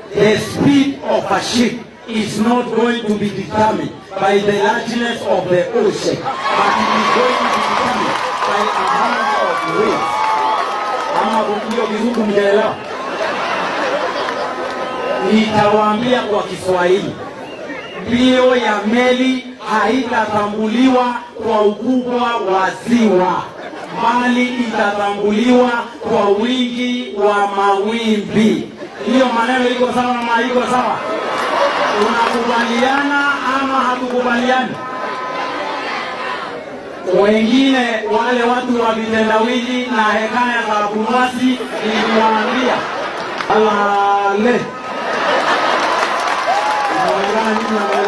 the speed of a ship is not going to be determined by the largeness of the ocean, but it is going to be determined by amount of waves. Ama hiyo kizungu mjaelewa? Nitawaambia kwa Kiswahili, mbio ya meli haitatambuliwa kwa ukubwa wa ziwa, bali itatambuliwa kwa wingi wa mawimbi. Hiyo maneno iko sawa ama haiko sawa? Tunakubaliana ama hatukubaliani? Wengine wale watu wa vitendawili na hekaya za Abunwasi niliwaambia alale. Inaonekana nyinyi